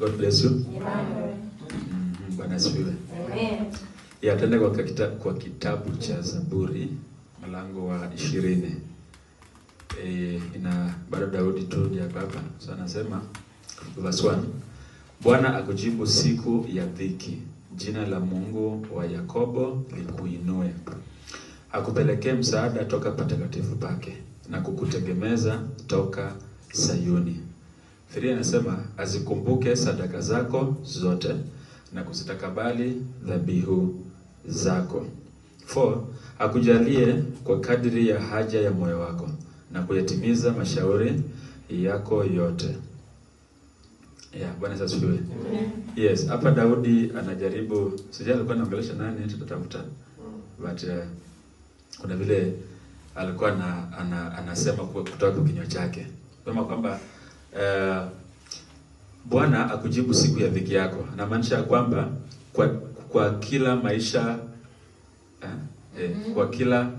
God bless you. Amen. Mhm, Bwana asifiwe. Amen. Ya tuende kwa, kita, kwa kitabu cha Zaburi mlango wa ishirini. E, ina bado Daudi tu ndiye baba. So anasema verse 1. Bwana akujibu siku ya dhiki. Jina la Mungu wa Yakobo likuinue. Akupelekee msaada toka patakatifu pake na kukutegemeza toka Sayuni. Firia anasema azikumbuke sadaka zako zote na kuzitakabali dhabihu zako. 4. Akujalie kwa kadiri ya haja ya moyo wako na kuyatimiza mashauri yako yote. Yeah, Bwana Yesu asifiwe. Yes, hapa Daudi anajaribu, sijui alikuwa anaongelesha nani, tutatafuta. But uh, kuna vile alikuwa na, ana, anasema kwa- kutoka kwa kinywa chake sema kwamba uh, Bwana akujibu siku ya dhiki yako. Anamaanisha ya kwamba kwa, kwa kila maisha eh, eh, kwa kila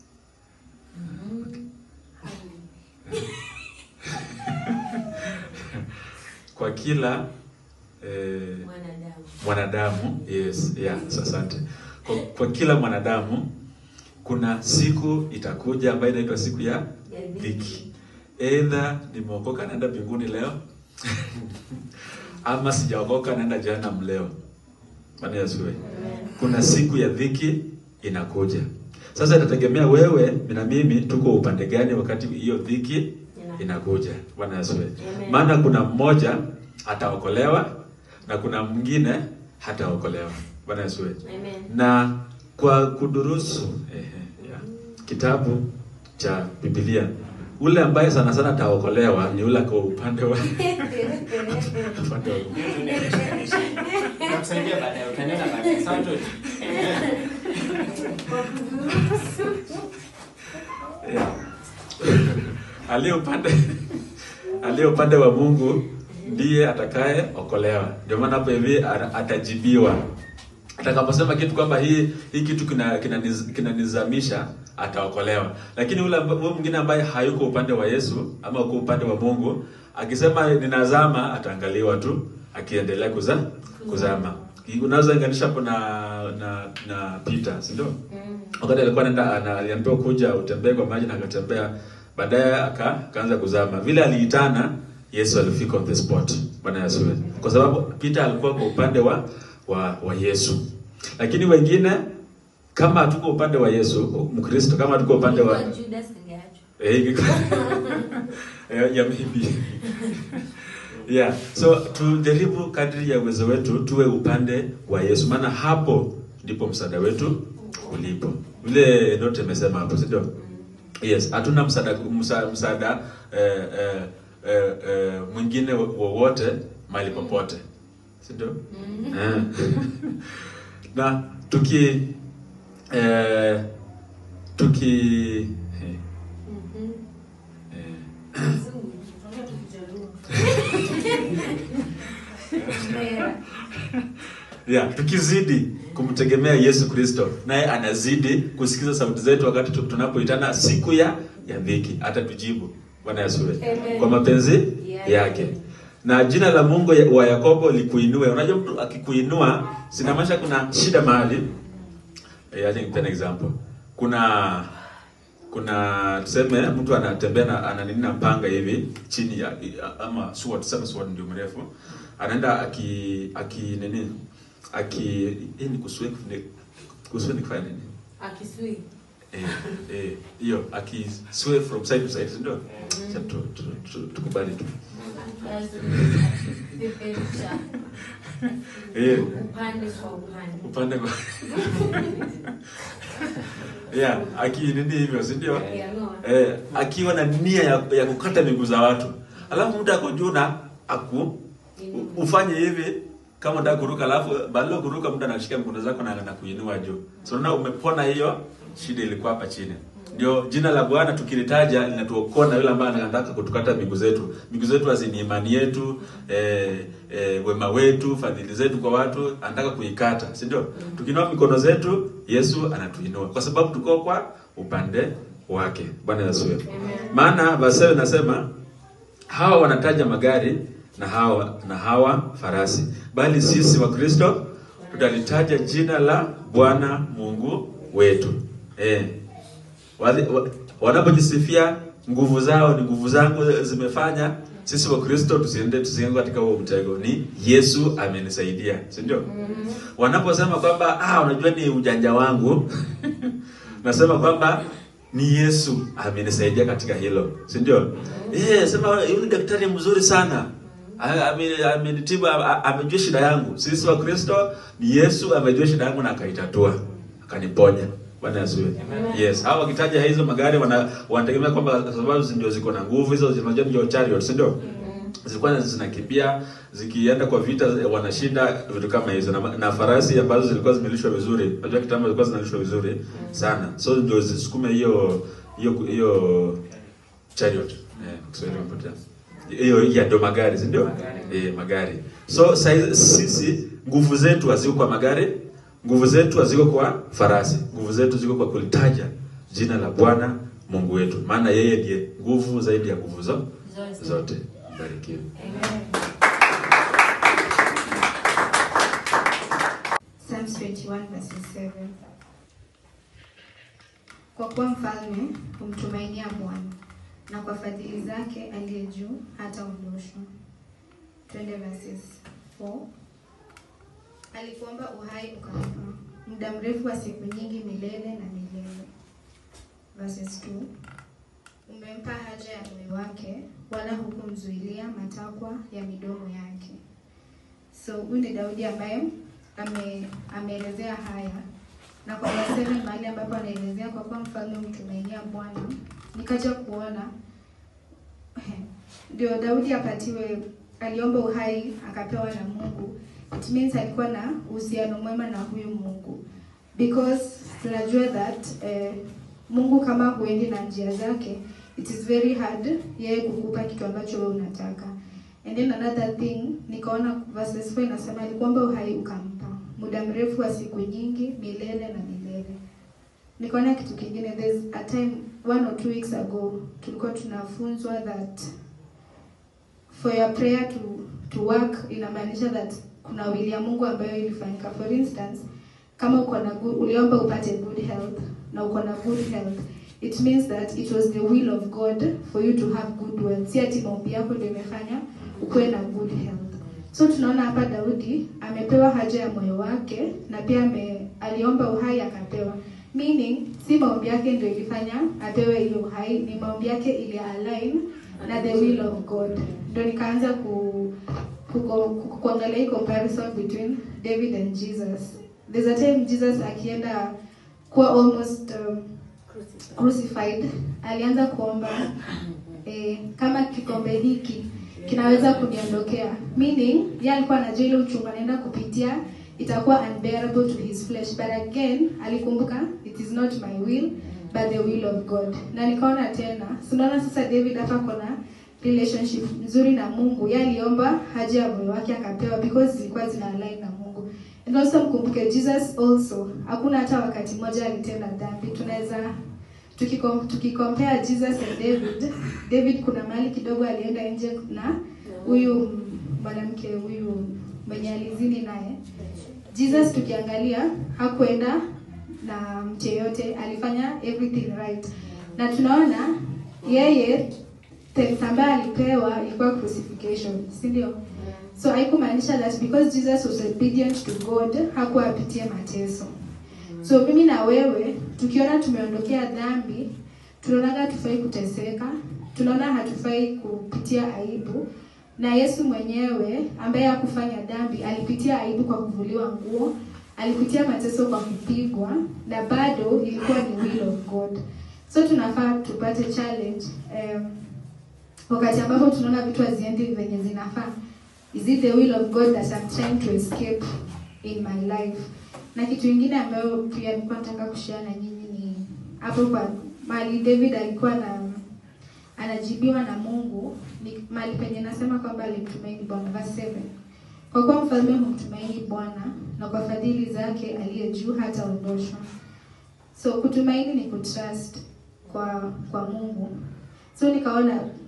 kwa kila eh, Mwanadamu. mwanadamu yes, yeah, asante. Kwa, kwa kila mwanadamu kuna siku itakuja ambayo inaitwa siku ya Ya dhiki. Either nimeokoka naenda mbinguni leo ama sijaokoka naenda jehanamu leo. Bwana Yesu asifiwe. Kuna siku ya dhiki inakuja. Sasa itategemea wewe na mimi tuko upande gani wakati hiyo dhiki inakuja. Bwana Yesu asifiwe. Amen. Maana kuna mmoja ataokolewa na kuna mwingine hataokolewa. Bwana Yesu asifiwe. Amen. Na kwa kudurusu ehe, ya, kitabu cha Biblia, ule ambaye sana sana ataokolewa ni ule kwa upande wa upande wa Nakusaidia baadaye, utaniona baadaye. Sawa tu? Yeah. aliye upande aliye upande wa Mungu ndiye atakaye okolewa. Ndio maana hapo hivi ana- atajibiwa atakaposema kitu kwamba hii hii kitu kina kinaniz- kinanizamisha ataokolewa. Lakini ule amba- huyo mwingine ambaye hayuko upande wa Yesu ama uko upande wa Mungu akisema ninazama, ataangaliwa tu akiendelea kuza, kuzama. Unaweza inganisha hapo na na na Peter, si ndio? wakati alikuwa anaenda ana- aliambiwa kuja utembee kwa maji na akatembea baadaye aka akaanza kuzama vile aliitana Yesu alifika on the spot bwana Yesu asifiwe. kwa sababu Peter alikuwa kwa upande wa wa, wa Yesu lakini wengine kama hatuko upande wa Yesu Mkristo kama hatuko upande wa Judas angeachwa. Eh, iko- Eh, ya maybe. yeah so tujaribu kadri ya uwezo wetu tuwe upande wa Yesu maana hapo ndipo msaada wetu ulipo vile Note amesema hapo si ndio yes hatuna msaada msa- msaada eh, eh, eh, eh, mwingine wowote mahali popote si ndio Eh. na tuki eh, tuki eh, Mhm. eh, Kizungu. Tunaongea tu Kijaluo. Mbera. Yeah, tukizidi kumtegemea Yesu Kristo, naye anazidi kusikiza sauti zetu wakati tu- tunapoitana siku ya ya dhiki, atatujibu. Bwana Yesu asifiwe. Amen. kwa mapenzi Yeah. yake. Na jina la Mungu ya- wa Yakobo likuinue. Unajua mtu akikuinua, sinamaanisha kuna shida mahali. Eh, acha nikupe an example. Kuna kuna tuseme mtu anatembea na ana nini na panga hivi chini ya ama sword, tuseme sword ndio mrefu. Anaenda aki aki nini? Aki hii ni kuswe ni kuswe ni kufanya nini? Akisui. Eh, eh, hiyo aki sway from side to side, si ndio? Acha tu- tu- tu- tukubali tu. Peperusha. Eh, Upande kwa upande. upande kwa yeah, aki nini hivyo, si ndio? Akianoa. Eh, akiwa na nia ya, ya kukata miguu za watu, alafu mtu ako juu na aku u- ufanye hivi kama unataka kuruka, alafu badala ya kuruka mtu anashika mkono zako na na kuinua juu. So unaona umepona hiyo shida ilikuwa hapa chini. Ndio jina la Bwana tukilitaja linatuokoa na yule ambaye anataka kutukata miguu zetu. Miguu zetu hazini imani yetu, eh, eh, wema wetu, fadhili zetu kwa watu, anataka kuikata, si ndio? Tukinua mikono zetu, Yesu anatuinua kwa sababu tuko kwa upande wake. Bwana Yesu asifiwe. Amen. Maana verse 7 nasema hawa wanataja magari na hawa na hawa farasi, bali sisi wa Kristo tutalitaja jina la Bwana Mungu wetu. Eh, Wali- wa- wanapojisifia nguvu zao ni nguvu zangu zimefanya sisi wa Kristo tusiende tusiende katika huo mtego. Ni Yesu amenisaidia, si ndio? Wanaposema kwamba ah, unajua ni ujanja wangu nasema kwamba ni Yesu amenisaidia katika hilo, si ndio? Eh, sema yule daktari mzuri sana A- ame- amenitibu, a- a- amejua shida yangu. Sisi wa Kristo ni Yesu amejua shida yangu na akaitatua, akaniponya. Bwana asifiwe. Yes, hao wakitaja hizo magari wana wanategemea kwamba kwa sababu ndio ziko na nguvu hizo, zinajua ndio chariot, si ndio? Zilikuwa zinakimbia zikienda kwa vita wanashinda vitu kama hizo na, na farasi ambazo zilikuwa zimelishwa vizuri. Unajua kitambo zilikuwa zinalishwa vizuri sana. So ndio zisukume hiyo hiyo hiyo chariot. Eh, Kiswahili umepotea. Hiyo ya ndo magari, si ndio? Eh, magari. So saizi, sisi nguvu zetu haziko kwa magari, nguvu zetu haziko kwa farasi. Nguvu zetu ziko kwa kulitaja jina la Bwana Mungu wetu. Maana yeye ndiye nguvu zaidi ya nguvu zo- Zote. zote. Barikiwe. Amen. Psalms 21 verses 7. Kwa kuwa mfalme humtumainia Bwana na kwa fadhili zake aliye juu hataondoshwa. Twende verses 4. Alikuomba uhai ukampa, muda mrefu wa siku nyingi milele na milele. Verses 2. Umempa haja ya moyo wake, wala hukumzuilia matakwa ya midomo yake. So huyu ni Daudi ambaye ame, ameelezea haya na kwa verse 7 mahali ambapo anaelezea kwa kuwa mfalme humtumainia Bwana, nikaja kuona ndio Daudi apatiwe, aliomba uhai akapewa na Mungu. It means alikuwa na uhusiano mwema na huyu Mungu because tunajua that eh, Mungu kama huendi na njia zake, it is very hard yeye kukupa kitu ambacho wewe unataka. And then another thing nikaona verses 4 inasema alikuomba uhai ukampa muda mrefu wa siku nyingi milele na milele. Nikaona kitu kingine, there's a time one or two weeks ago tulikuwa tunafunzwa that for your prayer to to work inamaanisha that kuna wili ya Mungu ambayo ilifanyika. For instance, kama uko na good, uliomba upate good health na uko na good health it means that it was the will of God for you to have good wealth. Si ati maombi yako ndio imefanya ukuwe na good health. So tunaona hapa Daudi amepewa haja ya moyo wake na pia ame, aliomba uhai akapewa. Meaning si maombi yake ndio ilifanya apewe hiyo uhai, ni maombi yake ili align na the will of God. Ndio nikaanza ku, ku, ku, ku kuangalia hii comparison between David and Jesus. There's a time Jesus akienda kuwa almost um, crucified alianza kuomba eh, kama kikombe hiki kinaweza kuniondokea meaning yeye alikuwa anajua ile uchungu anaenda kupitia itakuwa unbearable to his flesh but again alikumbuka it is not my will but the will of God na nikaona tena sinaona sasa David hapa kona relationship nzuri na Mungu yeye aliomba haja ya moyo wake akapewa because zilikuwa zina align na Mungu and also mkumbuke Jesus also hakuna hata wakati mmoja alitenda dhambi tunaweza tukikom, tukikompare Jesus and David David kuna mahali kidogo alienda nje na huyu mwanamke huyu mwenye alizini naye Jesus tukiangalia hakuenda na mtu yeyote alifanya everything right na tunaona yeye test ambayo alipewa ilikuwa crucifixion si ndio so haikumaanisha that because Jesus was obedient to God hakuwa apitie mateso So mimi na wewe tukiona tumeondokea dhambi, tunaonaga tufai kuteseka, tunaona hatufai kupitia aibu, na Yesu mwenyewe ambaye hakufanya dhambi alipitia aibu kwa kuvuliwa nguo, alipitia mateso kwa kupigwa, na bado ilikuwa ni will of God. So tunafaa tupate challenge um, wakati ambapo tunaona vitu haziendi venye zinafaa. Is it the will of God that I'm trying to escape in my life? na kitu kingine ambayo pia nilikuwa nataka kushare na nyinyi ni hapo kwa mali David alikuwa na anajibiwa na Mungu ni mali penye nasema kwamba alimtumaini Bwana verse 7 kwa kuwa mfalme humtumaini Bwana na kwa fadhili zake aliye juu hataondoshwa so kutumaini ni kutrust kwa kwa Mungu so nikaona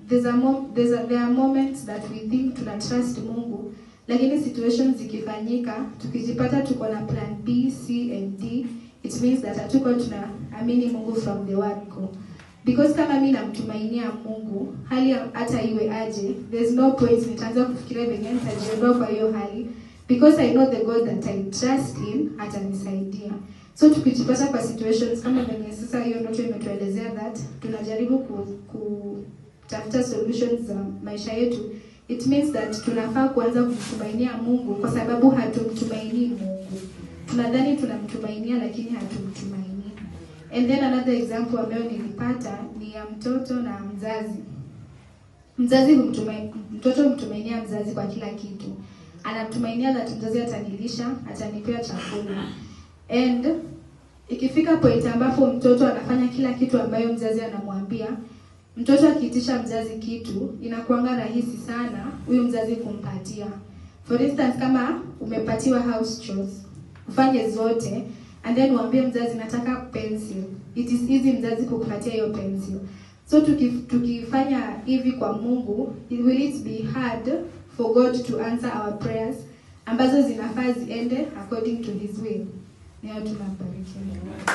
there's a mom, there's a, there are moments that we think tuna trust Mungu lakini situations zikifanyika tukijipata tuko na plan B, C and D it means that hatuko tunaamini Mungu from the word go because kama mi namtumainia Mungu hali ya- hata iwe aje there's no point nitaanza kufikiria venye nitajiondoa kwa hiyo hali because I know the God that I trust in atanisaidia so tukijipata kwa situations kama venye sasa hiyo ndoto imetuelezea that tunajaribu ku, kutafuta solutions za maisha yetu it means that tunafaa kuanza kumtumainia Mungu kwa sababu hatumtumainii Mungu tunadhani tunamtumainia lakini hatumtumainii and then another example ambayo nilipata ni ya mtoto na mzazi mzazi humtumai, mtoto humtumainia mzazi kwa kila kitu anamtumainia that mzazi atanilisha atanipea chakula and ikifika point ambapo mtoto anafanya kila kitu ambayo mzazi anamwambia mtoto akiitisha mzazi kitu inakuanga rahisi sana huyu mzazi kumpatia for instance kama umepatiwa house chores ufanye zote and then uambie mzazi nataka pencil it is easy mzazi kukupatia hiyo pencil so tuki, tukifanya hivi kwa mungu it will it be hard for god to answer our prayers ambazo zinafaa ziende according to his will niyo tunambarikia